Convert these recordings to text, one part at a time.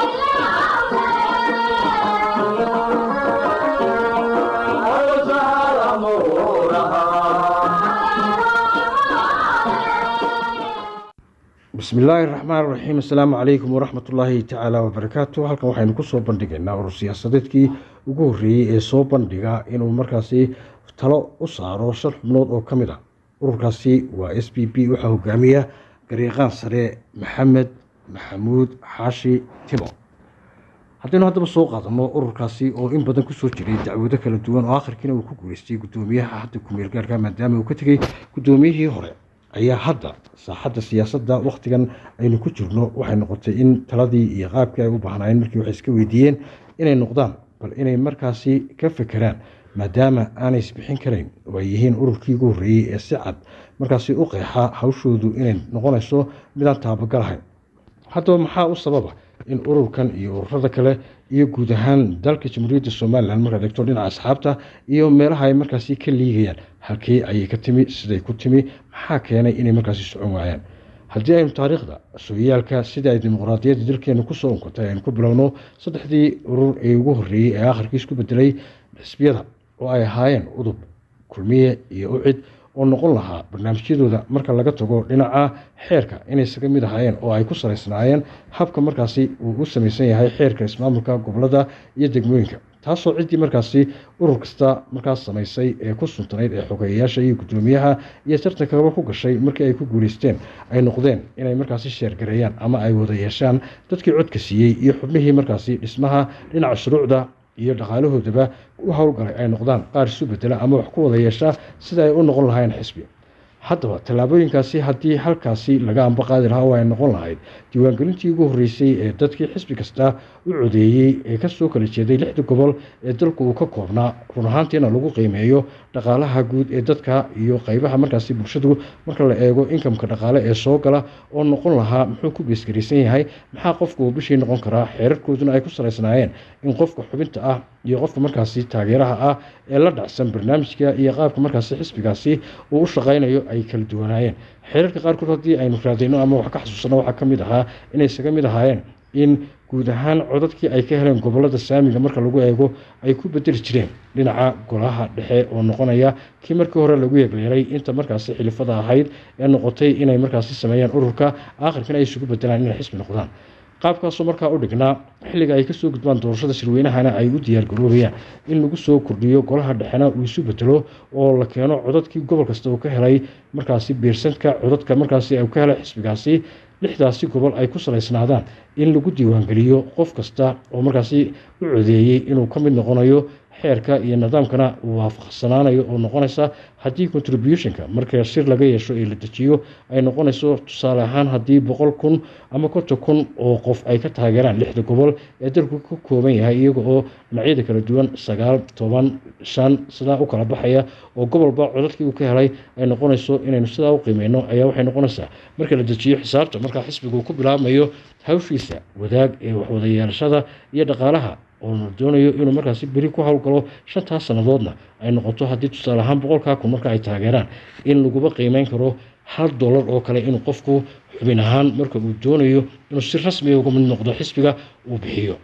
bismi illaahi raxmaan raxiim assalaamu calaykum waraxmat ullaahi tacaala wabarakaatu halkan waxaynu kusoo bandhigaynaa urur siyaasadeedkii ugu horreeyey ee soo bandhiga inuu markaasi talo u saaro shan xubnood oo ka mid ah ururkaasi waa s b b waxaa hogaamiya gariiqaan sare maxamed maxamuud xaashi timo haddaynu haddaba soo qaadano ururkaasi oo in badan kusoo jiray dacwado kala duwan oo akhirkiina uu ku guuleystay guddoomiyaha hadda kumeel gaarka maadaama uu ka tegey guddoomiyihii hore ayaa hadda saaxadda siyaasadda wakhtigan aynu ku jirno waxay noqotay in taladii iyo qaabkii ay u baahnaayeen markii waxay iska weydiiyeen inay noqdaan bal inay markaasi ka fekeraan maadaama aanay isbixin karayn oo ay yihiin ururkii ugu horreeyey ee si cad markaasi u qeexa hawshoodu inay noqonayso midaan taabagalahayn haddaba maxaa u sababa in ururkan iyo ururada kale iyo guud ahaan dalka jamhuuriyadda somalilan markaad eegto dhinaca asxaabta iyo meelaha ay markaasi ka liigayaan halkii ayay ka timi siday ku timi maxaa keenay inay markaasi socon waayaan haddii aynu taariikhda sooyaalka sida ay dimuqraadiyadda dalkeenu kusoo unkatay aynu ku bilowno saddexdii urur ee ugu horreeyey ee akhirkii isku bedelay xisbiyada oo ay ahaayeen udub kulmiye iyo ucid oo noqon lahaa barnaamijyadooda marka laga tago dhinaca xeerka inay isaga mid ahaayeen oo ay ku salaysnaayeen habka markaasi uu u samaysan yahay xeerka ismaamulka gobolada iyo degmooyinka taasoo ciddii markaasi urur kasta markaas samaysay ee ku suntanayd ee xogeeyayaasha iyo guddoomiyaha iyo tartankaba ku gashay markii ay ku guuleysteen ay noqdeen inay markaasi sheergareeyaan ama ay wada yeeshaan dadkii codka siiyey iyo xubnihii markaasi dhismaha dhinaca shuruucda iyo dhaqaalahoodaba u howlgalay ay noqdaan qaar isu bedela ama wax ku wada yeesha sida ay u noqon lahayn xisbi haddaba tallaabooyinkaasi haddii halkaasi laga amba qaadi lahaa oo ay noqon lahayd diiwaangelintii ugu horreysay ee dadkii xisbi kasta u codeeyey ee kasoo kala jeeday lixda gobol ee dalku uu ka koobnaa run ahaantiina lagu qiimeeyo dhaqaalaha guud ee dadka iyo qeybaha markaasi bulshadu marka la eego inkamka dhaqaale ee soo gala oo noqon lahaa muxuu ku beesgaraysan yahay maxaa qofku uu bishii noqon karaa xeerarkooduna ay ku salaysnaayeen in qofka xubinta ah iyo qofka markaasi taageeraha ah ee la dhacsan barnaamijka iyo qaabka markaasi xisbigaasi uu u shaqaynayo ay kala duwanaayeen xeerarka qaarkood haddii aynu raadayno ama wax ka xasuusano waxaa ka mid ahaa inay isaga mid ahaayeen in guud ahaan codadkii ay ka heleen gobolada saamiga marka lagu eego ay ku bedeli jireen dhinaca golaha dhexe oo noqonaya kii markii hore lagu yeegleelay inta markaasi xilifada ahayd ee noqotay inay markaasi sameeyaan ururka aakhirkana ay isugu bedelaan inay xisbi noqdaan qaabkaasoo markaa u dhignaa xilliga ay kasoo gudbaan doorashada shirweynahana ay u diyaargaroobayaan in lagu soo kordhiyo golaha dhexena uu isu bedelo oo la keeno codadkii gobol kasta uu ka helay markaasi beersanka codadka markaasi uu ka helay xisbigaasi lixdaasi gobol ay ku salaysnaadaan in lagu diiwaangeliyo qof kasta oo markaasi u codeeyey inuu ka mid noqonayo xeerka iyo nidaamkana uu waafaqsanaanayo oo noqonaysa haddii contributionka marka shir laga yeesho ee la dejiyo ay noqonayso tusaale ahaan haddii boqol kun ama konton kun oo qof ay ka taageeraan lixda gobol ee dalku ka kooban yahay iyaga oo dhinacyada kala duwan sagaal toban shan sidaa u kala baxaya oo gobolba codadkii uu ka helay ay noqonayso inaynu sidaa u qiimeyno ayaa waxay noqonaysaa marka la dejiyo xisaabta markaa xisbiga uu ku bilaabmayo hawshiisa wadaag ee waxwada yeelashada iyo dhaqaalaha oo la doonayo inuu markaasi beri ku howlgalo shantaas sannadoodna ay noqoto haddii tusaale ahaan boqolkaa kun marka ay taageeraan in laguba qiimeyn karo hal dollar oo kale inuu qofku xubin ahaan marka uu doonayo inuu si rasmiga uga mid noqdo xisbiga uu bixiyo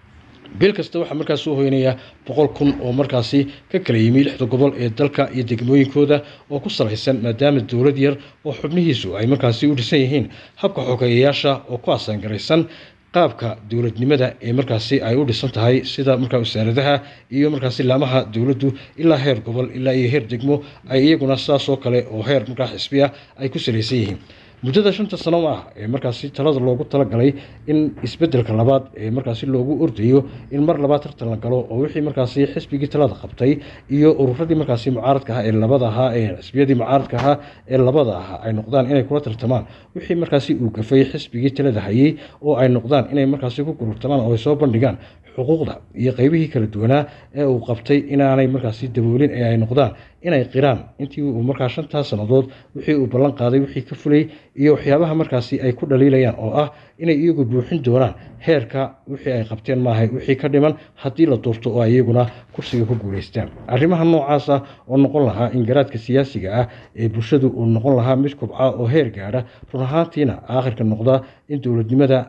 bil kasta waxaa markaas soo hoynayaa boqol kun oo markaasi ka kala yimi lixda gobol ee dalka iyo degmooyinkooda oo ku salaysan maadaama dowlad yar oo xubnihiisu ay markaasi u dhisan yihiin habka xogeeyayaasha oo ku asaangaraysan qaabka dowladnimada ee markaasi ay u dhisan tahay sida markaa wasaaradaha iyo markaasi laamaha dowladdu ilaa heer gobol ilaa iyo heer degmo ay iyaguna sidaasoo kale oo heer markaa xisbiya ay ku salaysan yihiin muddada shanta sano ah ee markaasi talada loogu talagalay in isbedelka labaad ee markaasi loogu ordayo in mar labaad tartan la galo oo wixii markaasi xisbigii talada qabtay iyo ururadii markaasi mucaaradka ahaa ee labada ahaa ee xisbiyadii mucaaradka ahaa ee labada ahaa ay noqdaan inay kula tartamaan wixii markaasi uu gafay xisbigii talada hayay oo ay noqdaan inay markaasi ku gururtamaan oo ay soo bandhigaan xuquuqda iyo qeybihii kala duwanaa ee uu qabtay inaanay markaasi daboolin ee ay noqdaan inay qiraan intii uu markaa shantaas sannadood wixii uu ballan qaaday wixii ka fulay iyo waxyaabaha markaasi ay ku dhaliilayaan oo ah inay iyagu buuxin doonaan heerka wixii ay qabteen maahay wixii ka dhiman haddii la doorto oo ay iyaguna kursiga ku guulaystaan arrimaha noocaasa oo noqon lahaa in garaadka siyaasiga ah ee bulshadu uu noqon lahaa mid kubca oo heer gaadha run ahaantiina aakhirka noqda in dowladnimada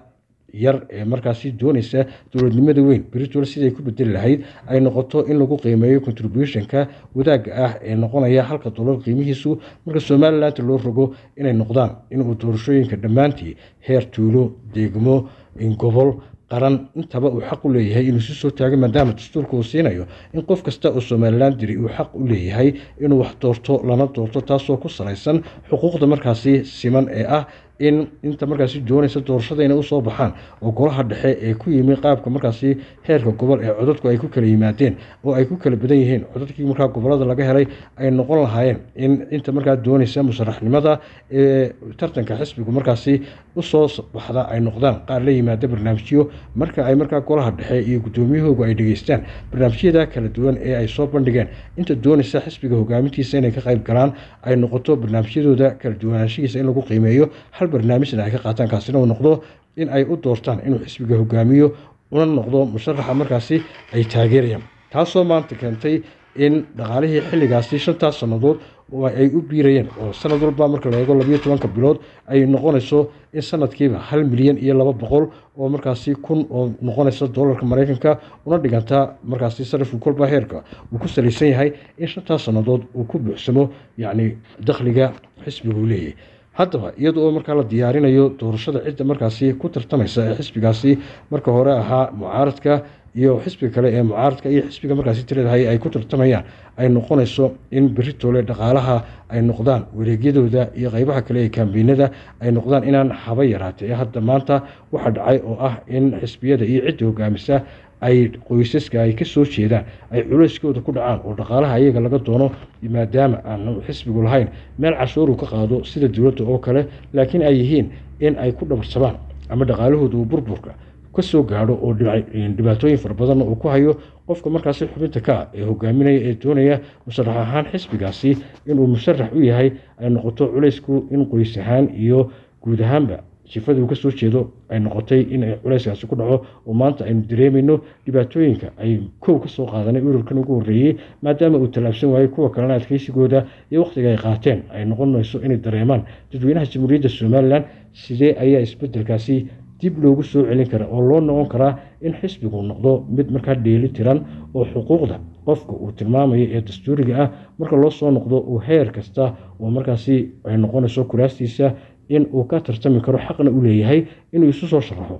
yar ee markaasi doonaysa dowladnimada weyn britol siday ku bedeli lahayd ay noqoto in lagu qiimeeyo contributionka wadaagga ah ee noqonaya halka dolar qiimihiisu marka somaliland loo rogo inay noqdaan inuu doorashooyinka dhammaantii heer tuulo deegmo gobol qaran intaba uu xaq u leeyahay inuu si soo taago maadaama dastuurka uu siinayo in qof kasta oo somalilan diri uu xaq u leeyahay inuu wax doorto lana doorto taasoo ku salaysan xuquuqda markaasi siman ee ah in inta markaasi doonaysa doorashada inay usoo baxaan oo golaha dhexe ee ku yimi qaabka markaasi heerka gobol ee codadku ay ku kala yimaadeen oo ay ku kala badan yihiin codadkii markaa gobolada laga helay ay noqon lahaayeen in inta markaa doonaysa musharaxnimada ee tartanka xisbigu markaasi usoo baxda ay noqdaan qaar la yimaada barnaamijyo marka ay markaa golaha dhexe iyo guddoomiyahoogu ay dhegeystaan barnaamijyada kala duwan ee ay soo bandhigeen inta doonaysa xisbiga hogaamintiisa inay ka qayb galaan ay noqoto barnaamijyadooda kala duwanaanshihiisa in lagu qiimeeyo hal barnaamijna ay ka qaataan kaasina uu noqdo in ay u doortaan inuu xisbiga hogaamiyo una noqdo musharaxa markaasi ay taageerayaan taasoo maanta keentay in dhaqaalihii xilligaasi shantaas sannadood oo ay u biirayeen oo sanad walba marka la eego labayo tobanka bilood ay noqonayso in sanadkiiba hal milyan iyo laba boqol oo markaasi kun oo noqonaysa doolarka maraykanka una dhiganta markaasi sarifka kolba heerka uu ku salaysan yahay in shantaas sannadood uu ku buuxsamo yacni dakhliga xisbiguu leeyahay haddaba iyada oo markaa la diyaarinayo doorashada cidda markaasi ku tartamaysa ee xisbigaasi marka hore ahaa mucaaradka iyo xisbiga kale ee mucaaradka iyo xisbiga markaasi tiradahay ay ku tartamayaan ay noqonayso in beritole dhaqaalaha ay noqdaan wareegyadooda iyo qeybaha kale ee kambeynada ay noqdaan inaan haba yaraatay ee hadda maanta waxaa dhacay oo ah in xisbiyada iyo cidda hogaamisa ay qoysaska ay ka soo jeedaan ay culayskooda ku dhacaan oo dhaqaalaha iyaga laga doono maadaama aan xisbigu lahayn meel cashuuru ka qaado sida dowladda oo kale laakiin ay yihiin in ay ku dhabarsadaan ama dhaqaalahooda uu burburka ka soo gaadho oo dhibaatooyin fara badanna uu ku hayo qofka markaasi xubinta ka ah ee hogaaminaya ee doonaya musharax ahaan xisbigaasi inuu musharax u yahay ay noqoto culaysku in qoys ahaan iyo guud ahaanba jifada uu ka soo jeedo ay noqotay in culayskaasi ku dhaco oo maanta aynu dareemayno dhibaatooyinka ay kow ka soo qaadanay ururkan ugu horreeyey maadaama uu tallaabsan waayey kuwa kalena adkeysigooda iyo wakhtiga ay qaateen ay noqonayso inay dareemaan dadweynaha jamhuuriyadda somalilan sidee ayaa isbedelkaasi dib loogu soo celin kara oo loo noqon karaa in xisbigu noqdo mid markaa dheeli tiran oo xuquuqda qofka uu tilmaamayo ee dastuuriga ah marka loo soo noqdo uu heer kasta oo markaasi ay noqonayso kuraastiisa in uu ka tartami karo xaqna u leeyahay inuu isu soo sharaxo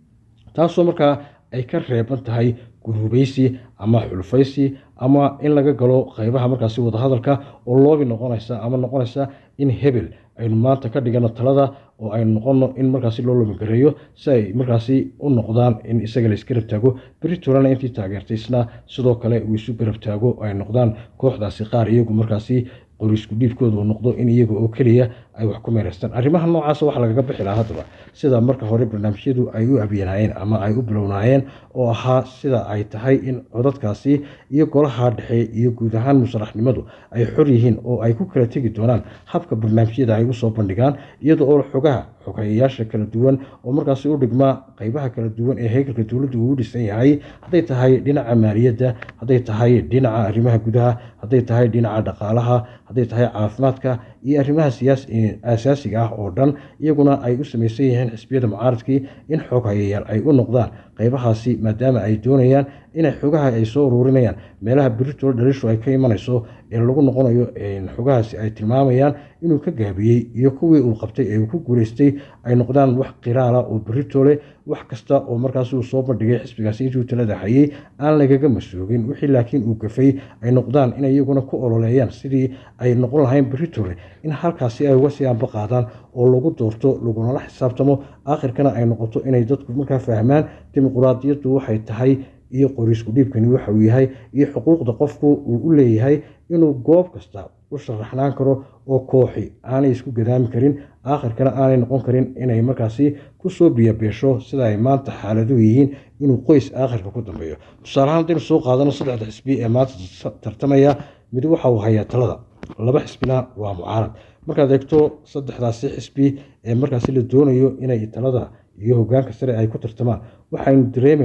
taasoo markaa ay ka reeban tahay guruubaysi ama xulufaysi ama in laga galo qeybaha markaasi wadahadalka oo loobi noqonaysa ama noqonaysa in hebel aynu maanta ka dhigano talada oo aynu noqono in markaasi loo lomigareeyo si ay markaasi u noqdaan in isaga la isgarab taago beritorana intii taageertaysna sidoo kale uu isu garab taago ay noqdaan kooxdaasi qaar iyagu markaasi qorisku dhiibkooda uu noqdo in iyaga oo keliya ay wax ku meeraystaan arrimaha noocaasa waxa lagaga bixi lahaa haddaba sida marka hore barnaamijyadu ay u abyanaayeen ama ay u bilownaayeen oo ahaa sida ay tahay in codadkaasi iyo golaha dhexe iyo guud ahaan musharaxnimadu ay xor yihiin oo ay ku kala tegi doonaan habka barnaamijyada ay usoo bandhigaan iyada oo xogaha xogeeyayaasha kala duwan oo markaasi u dhigmaa qeybaha kala duwan ee heegalka dowladdu uu dhisan yahay hadday tahay dhinaca maaliyadda hadday tahay dhinaca arrimaha gudaha hadday tahay dhinaca dhaqaalaha hadday tahay caafimaadka iyo arrimaha asaasiga ah oo dhan iyaguna ay u samaysan yihiin xisbiyada mucaaradkii in xoog hayayaal ay u noqdaan qeybahaasi maadaama ay doonayaan inay xogaha ay soo ururinayaan meelaha beritol dhalishu ay ka imanayso ee lagu noqonayo xogahaasi ay tilmaamayaan inuu ka gaabiyey iyo kuwii uu qabtay ee uu ku guuleystay ay noqdaan wax qiraala oo beritole wax kasta oo markaas uu soo bandhigay xisbigaasi intuu talada hayay aan lagaga masuugin wixii laakiin uu gafay ay noqdaan in iyaguna ku ololeeyaan sidii ay noqon lahayn beritole in halkaasi ay uga sii anba qaadaan oo lagu doorto lagunala xisaabtamo aakhirkana ay noqoto inay dadku markaa fahmaan dimuquraadiyaddu waxay tahay iyo qoriisku dhiibkani waxa uu yahay iyo xuquuqda qofku uu u leeyahay inuu goob kasta u sharaxnaan karo oo kooxi aanay isku gadaami karin aakhirkana aanay noqon karin inay markaasi kusoo biyabeesho sida ay maanta xaaladuhu yihiin inuu qoys aakhirka ku dambeeyo tusaalahaan haddaynu soo qaadano saddexda xisbi ee maanta tartamaya mid waxa uu hayaa talada laba xisbina waa mucaarad markaad eegto saddexdaasi xisbi ee markaasi la doonayo inay talada iyo hogaanka sare ay ku tartamaan waxaynu dareemaynaa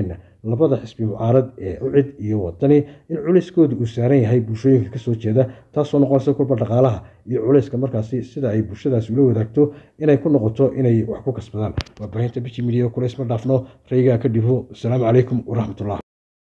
labada xisbi mucaarad ee ucid iyo wadani in culayskooda uu saaran yahay bulshooyinka kasoo jeeda taasoo noqonaysa kolba dhaqaalaha iyo culayska markaasi sida ay bulshadaasi ula wadaagto inay ku noqoto inay wax ku kasbadaan waa baahinta biji midiya kulays ma dhaafno raygaa ka dhibo asalaamu calaykum waraxmatullah